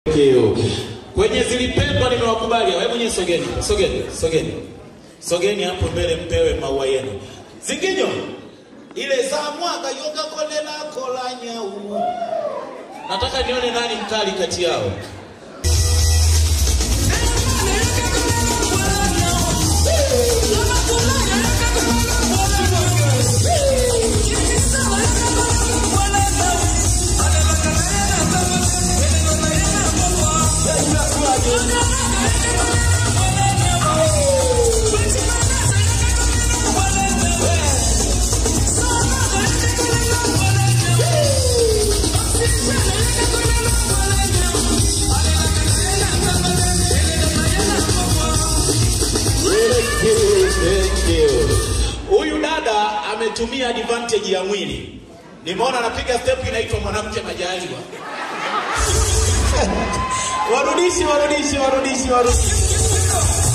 Kiu. Kwenye zilipendwa nimewakubali. Wewe mwenyewe sogeni, sogeni, sogeni. Sogeni hapo mbele mpewe maua yenu. Zinginyo. Ile za mwaka yoga kolela kolanya u. Nataka nione nani mkali kati yao. Thank you, thank you. Huyu dada ametumia advantage ya mwili. Nimeona anapiga step inaitwa mwanamke majaliwa. warudishi, warudishi, warudishi, warudishi.